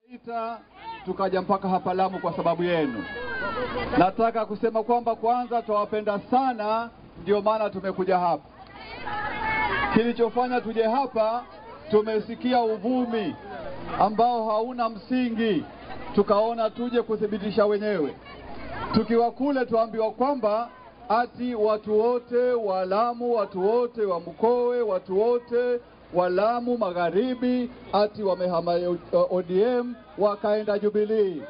ita tukaja mpaka hapa Lamu kwa sababu yenu. Nataka kusema kwamba kwanza twawapenda sana, ndio maana tumekuja hapa. Kilichofanya tuje hapa, tumesikia uvumi ambao hauna msingi, tukaona tuje kuthibitisha wenyewe. Tukiwa kule tuambiwa kwamba ati watu wote wa Lamu, watu wote wa Mkowe, watu wote wa Lamu Magharibi ati wamehama ODM wakaenda Jubilee.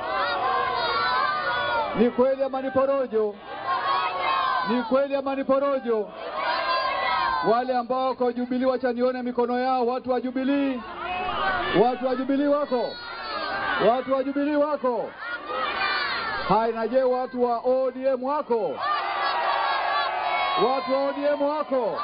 Ni kweli ama ni porojo? Ni kweli ama ni porojo? Wale ambao wako Jubilee, wacha nione mikono yao. Watu wa Jubilee, watu wa Jubilee wako, watu wa Jubilee wako. Hai, na je, watu wa ODM wako? Watu wa ODM wako?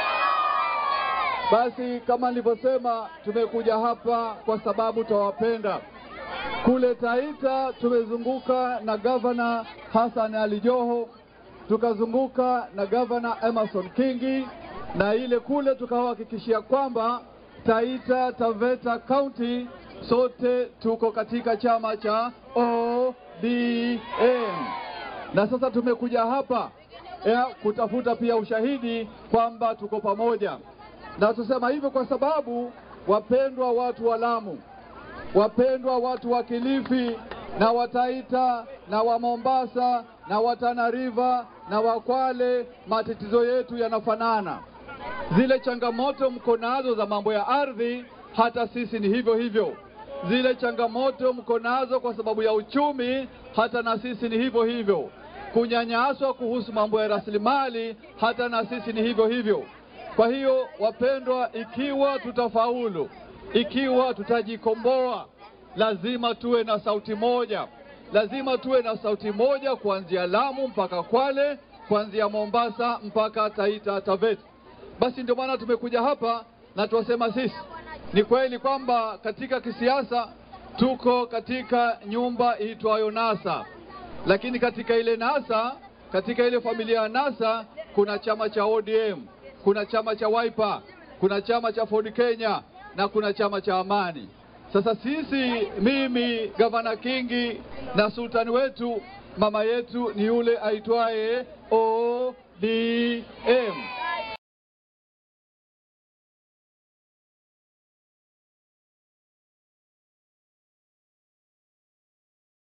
Basi kama nilivyosema, tumekuja hapa kwa sababu twawapenda. Kule Taita tumezunguka na gavana Hassan Ali Joho, tukazunguka na gavana Emerson Kingi, na ile kule tukawahakikishia kwamba Taita Taveta County sote tuko katika chama cha ODM, na sasa tumekuja hapa ya kutafuta pia ushahidi kwamba tuko pamoja na tusema hivyo kwa sababu wapendwa watu wa Lamu, wapendwa watu wa Kilifi na Wataita na wa Mombasa na wa Tana River na wa Kwale, matatizo yetu yanafanana. Zile changamoto mko nazo za mambo ya ardhi, hata sisi ni hivyo hivyo. Zile changamoto mko nazo kwa sababu ya uchumi, hata na sisi ni hivyo hivyo. Kunyanyaswa kuhusu mambo ya rasilimali, hata na sisi ni hivyo hivyo. Kwa hiyo wapendwa, ikiwa tutafaulu, ikiwa tutajikomboa, lazima tuwe na sauti moja, lazima tuwe na sauti moja, kuanzia Lamu mpaka Kwale, kuanzia Mombasa mpaka Taita Taveta. Basi ndio maana tumekuja hapa na tuwasema sisi, ni kweli kwamba katika kisiasa tuko katika nyumba iitwayo NASA, lakini katika ile NASA, katika ile familia ya NASA kuna chama cha ODM kuna chama cha Wiper, kuna chama cha Ford Kenya na kuna chama cha Amani. Sasa sisi, mimi gavana Kingi na sultani wetu mama yetu ni yule aitwaye ODM.